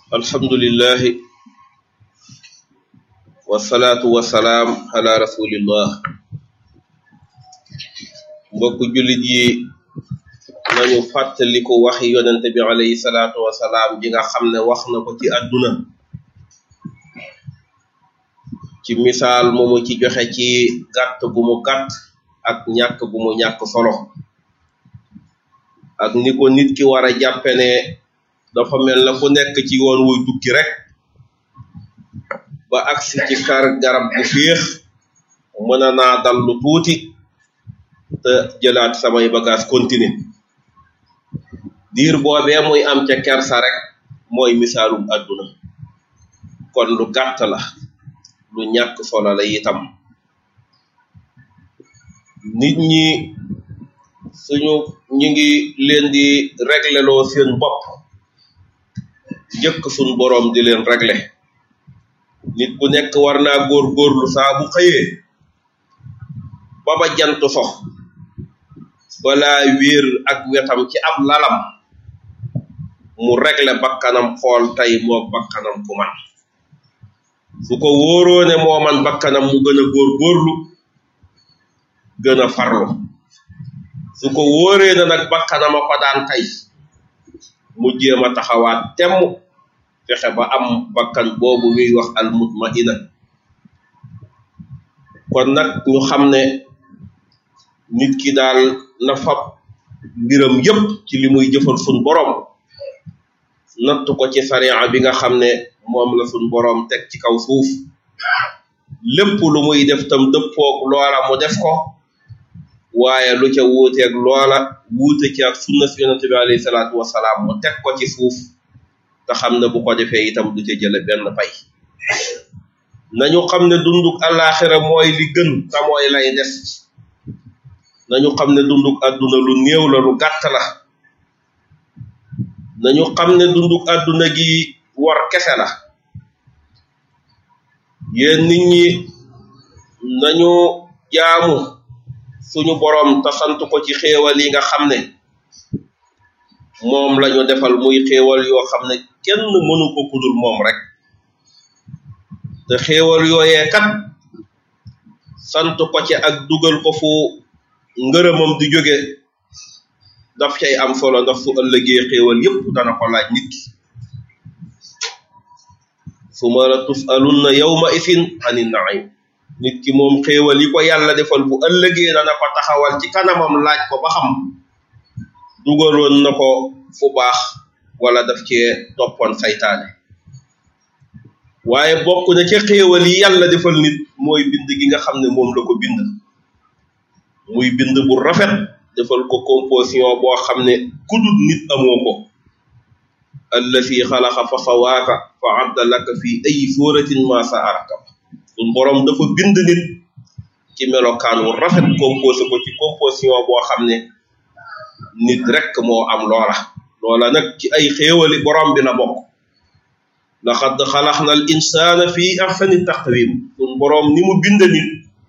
alhamdulillahi wasalaatu wasalaam ala rasulillah mbokku jullit yi nañu fàttaliku waxi yonente bi alayhi salaatu wasalaam ji nga xam ne wax na ko ci àdduna ci misaal mu mu ci joxe ci gàtt gu mu gàtt ak ñàkk gu mu ñàkk solo ak ni ko nit ki war a jàppe ne dafa mel na ku nekk ci yoon wuy tukki rek ba agsi ci kar garab gu féex mën a naa dal lu tuuti te jëlaat samay bagage continuer diir boobee muy am ca kersa rek mooy misaalum àdduna kon lu gàtt la lu ñàkk solo la itam nit ñi suñu ñu ngi leen di régleloo seen bopp njëkk suñ boroom di leen réglé nit ku nekk war naa góor góorlu saa bu xëyee ba ba jant sox balaa wéer ak wetam ci ab lalam mu réglé bakkanam xool tey moo bakkanam ku man su ko wóoroo ne moo man bakkanam mu gën a góor góorlu gën a farlu su ko wóoree na nag bakkanam a ko daan tey mu jéem a taxawaat temm fexe ba am bakkan boobu ñuy wax al mutmaina kon nag ñu xam ne nit ki daal na fab mbiram yépp ci li muy jëfal sun boroom natt ko ci sariya bi nga xam ne moom la sun boroom teg ci kaw suuf lépp lu muy def tam dëppoog loola mu def ko waaye lu ca wuuteeg loola wuute ci ak sunna si yonente bi alayhi salaatu wasalaam mu teg ko ci suuf te xam ne bu ko defee itam du ca jële benn pay nañu xam ne dunduk alaxira mooy li gën te mooy lay des nañu xam ne dunduk àdduna lu néew la lu gàtt la nañu xam ne dunduk àdduna gi war kese la yéen nit ñi nañu jaamu suñu boroom te sant ko ci xéewal yi nga xam ne moom lañu defal muy xéewal yoo xam ne kenn mënu ko kudul moom rek te xéewal yooyee kat sant ko ci ak dugal ko fu ngërëmam di jóge daf cay am solo ndax su ëllëgee xéewal yépp dana ko laaj nit ki suma la tusalunna yawma isin ani naim nit ki moom xéewal yi ko yàlla defal bu ëllëgee dana ko taxawal ci kanamam laaj ko ba xam dugaloon na ko fu baax wala daf cee toppoon saytaane waaye bokk na ca xéewal yi yàlla defal nit mooy bind gi nga xam ne moom la ko bind muy bind bu rafet defal ko composition boo xam ne kudut nit amoo ko allati xalaqa fa sawaaka fa adda laka fi ay suratin ma sa arakab sun boroom dafa bind nit ci melokaan wu rafet composé ko ci composition boo xam ne nit rek moo am loola loola nag ci ay xéewali borom bi la bokk laqad xalaqna al insana fi ahsani taqwim sun boroom ni mu bind nit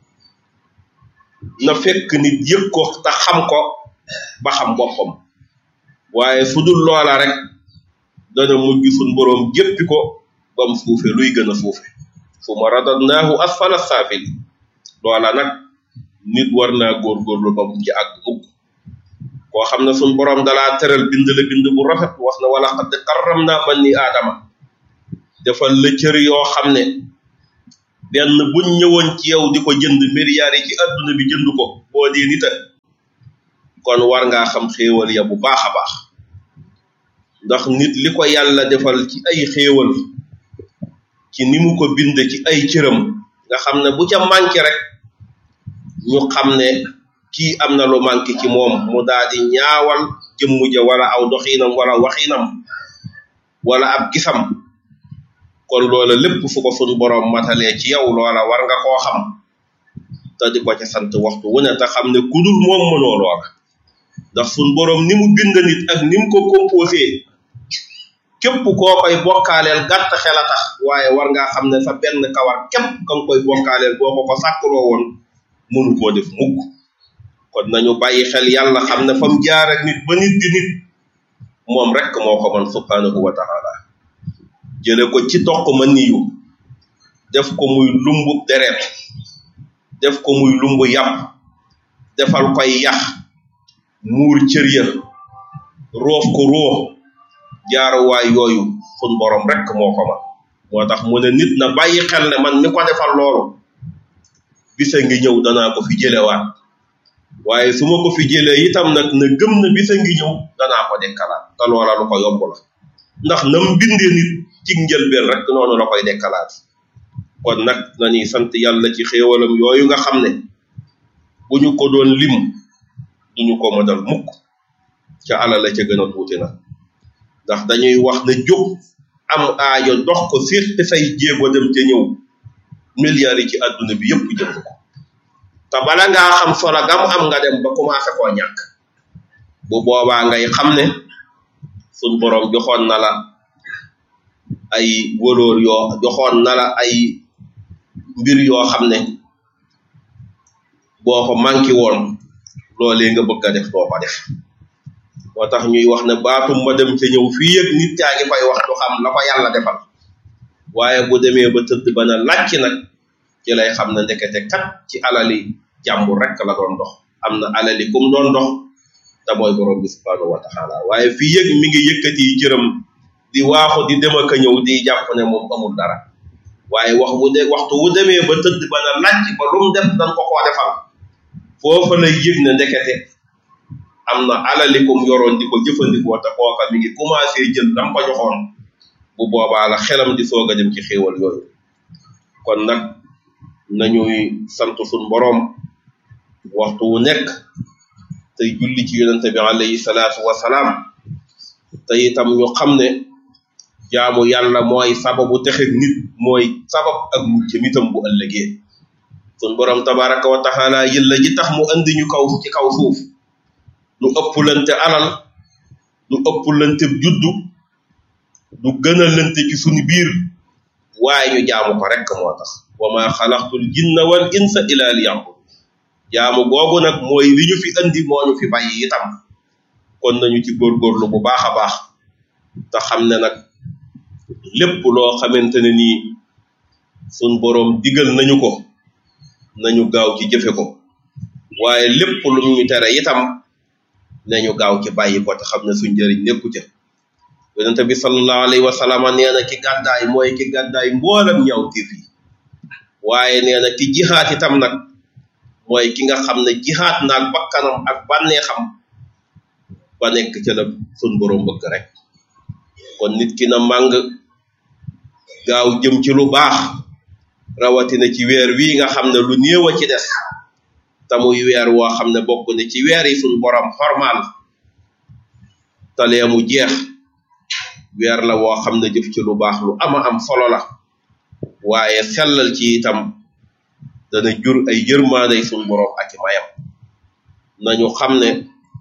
na fekk nit yëg ko te xam ko ba xam boppam waaye fu dul loola rek dana mujj sun boroom jéppi ko bam suufe luy gën a suufe suma radadnaahu asfala saafili loola nag nit war naa góorgóorlu ba mu ci àgg mukk koo xam ne sun boroom dalaa tëral bind la bind bu rafet wax na wala xad karram naa bani aadama defal la cër yoo xam ne benn buñ ñëwoon ci yow di ko jënd milliards yi ci adduna bi jënd ko boo dee nita kon war ngaa xam xéewal ya bu baax a baax ndax nit li ko yàlla defal ci ay xéewal ci ni mu ko bind ci ay cëram nga xam ne bu ca manqué rek ñu xam ne kii am na lu manqué ci moom mu daal di ñaawal jëmmu ja wala aw doxiinam wala waxiinam wala ab gisam kon loola lépp fu ko sun boroom matalee ci yow loola war nga koo xam te di ko ca sant waxtu wu ne te xam ne kudul moom mënoo loola ndax sun boroom ni mu bind nit ak ni mu ko composé képp koo koy bokkaaleel gàtt xel a tax waaye war ngaa xam ne sa benn kawar képp ka nga koy bokkaaleel boo ko ko sàkkuloo woon mënu koo def mukk kon nañu bàyyi xel yàlla xam ne fam jaar ak nit ba nit di nit moom rek moo ko man subhanahu wa taala jële ko ci toq ma niyu def ko muy lumbu deret def ko muy lumbu yàpp defal koy yax muur cër ya roof ko roo jaaruwaay yooyu sun borom rek moo ko man moo tax mu ne nit na bàyyi xel ne man mi ko defal loolu bisa ngi ñëw danaa ko fi jëlewaat waaye su ma ko fi jëlee itam nag na gëm na bisa ngi ñëw danaa ko dekkalaat te loola lu ko yomb la ndax nam bindee nit ci njëlbeen rek noonu la koy dekkalaat kon nag nañuy sant yàlla ci xéewalam yooyu nga xam ne bu ñu ko doon lim duñu ko mënal mukk ca alal la ca gën a tuuti nag ndax dañuy wax ne jóg am aajo dox ko séqi say jéego dem ca ñëw milliards yi ci àdduna bi yëpp jënd ko te bala ngaa xam solo gam am nga dem ba commencé koo ñàkk bu boobaa ngay xam ne suñ boroom joxoon na la ay wóolóor yoo joxoon na la ay mbir yoo xam ne boo ko manqué woon loolee nga bëgg a def doo ko def moo tax ñuy wax ne baatum ma dem ca ñëw fii yëg nit yaa ngi koy wax du xam la ko yàlla defal waaye bu demee ba tëdd ba na làcc nag ci lay xam ne ndekete kat ci alali jàmbur rek la doon dox am na alali kum doon dox te mooy borom bi subhanahu wa taala waaye fii yëg mi ngi yëkkati yi cëram di waaxu di dem ak a ñëw di jàpp ne moom amul dara waaye wax bu de waxtu wu demee ba tëdd ba na làcc ba lu mu def dañ ko koo defal foofa lay yëg ne ndekete am na alali kum yoroon di ko jëfandikoo te kooka mi ngi commencé jël dam ko joxoon bu boobaa la xelam di soog a dem ci xéewal yooyu kon nag nañuy sant suñ boroom waxtu wu nekk tey julli ci yonente bi alayhi salaatu wasalaam te itam ñu xam ne jaamu yàlla mooy sababu texeg nit mooy sabab ak muccam itam bu ëllëgee sun boroom tabaraka wa taala yëlla ji tax mu andi ñu kaw ci kaw suuf du ëpplante alal du ëpplante juddu du gënalante ci suñu biir waaye ñu jaamu ko rek moo tax wa ma xalaqtul jinna wal insa ila liya'bud jaamu googu nag mooy li ñu fi andi moo ñu fi bàyyi itam kon nañu ci góorgóorlu bu baax a baax te xam ne nag lépp loo xamante ne nii suñ boroom digal nañu ko nañu gaaw ci jëfe ko waaye lépp lu ñu tere itam nañu gaaw ci bàyyi ko te xam ne suñ njëriñ nekku ca yonente bi sallallahu alayhi wa sallam nee na ki gàddaay mooy ki gàddaay mboolam ñaaw tiif yi waaye nee na ki jihaat itam nag mooy ki nga xam ne jihaat naag bakkanam ak bànneexam ba nekk ca la sun borom bëgg rek kon nit ki na màng gaaw jëm ci lu baax rawatina ci weer wii nga xam ne lu néew a ci des te muy weer woo xam ne bokk ne ci weer yi sun borom xormaal talee mu jeex weer la woo xam ne jëf ci lu baax lu ama am solo la waaye sellal ci itam dana jur ay yërmaanday sun borom ak i mayam nañu xam ne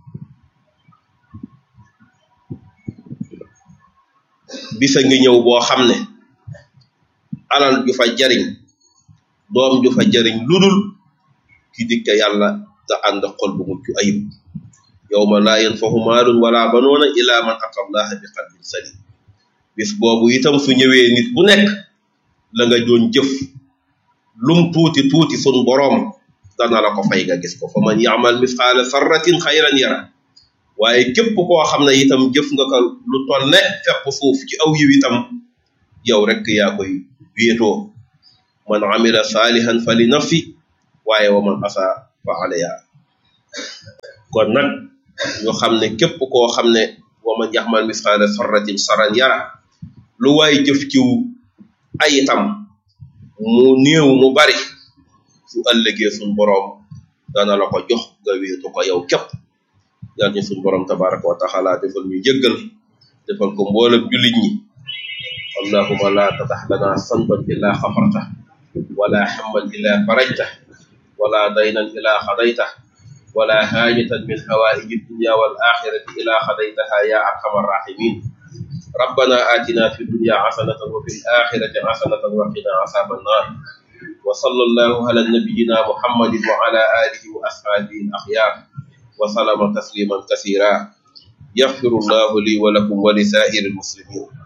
bisa ngi ñëw boo xam ne alal ju fa jariñ doom ju fa jariñ ludul ki dikke yàlla te ànd xol bu mucc ayib yawma laa yanfahu maalun wala banoona ila man ata allaha bi qalbin salim bis boobu itam su ñëwee nit bu nekk la nga doon jëf lum tuuti tuuti sun boroom dana la ko fay nga gis ko fa man yaamal misqaala sarratin xayran yara waaye képp koo xam ne itam jëf nga ko lu toll ne fepp suuf ci aw yiw itam yow rek yaa koy wéetoo man amila saalihan fa li nafsi waaye wa man asa fa alayha kon nag ñu xam ne képp koo xam ne wa man yaxmal misqaala sarratin saran yara lu waay jëf ciw ay itam mu néew mu bari su ëllëgee suñ boroom dana la ko jox nga wéetu ko yow képp yal ñu suñ boroom tabaraka wa taala defal ñu jëggal defal ko mboolem jullit ñi allahuma la tatax lana sanban illa xafarta wala hamman illa farajta wala daynan illa xadayta wala haajatan min hawaaiji dunya wal axirati ila xadaytaha ya arhamar rahimin ربنا آتنا في الدنيا حسنة وفي الآخرة حسنة وقنا عذاب النار وصلى الله على نبينا محمد وعلى آله وأصحابه الأخيار وسلم تسليما كثيرا يغفر الله لي ولكم ولسائر المسلمين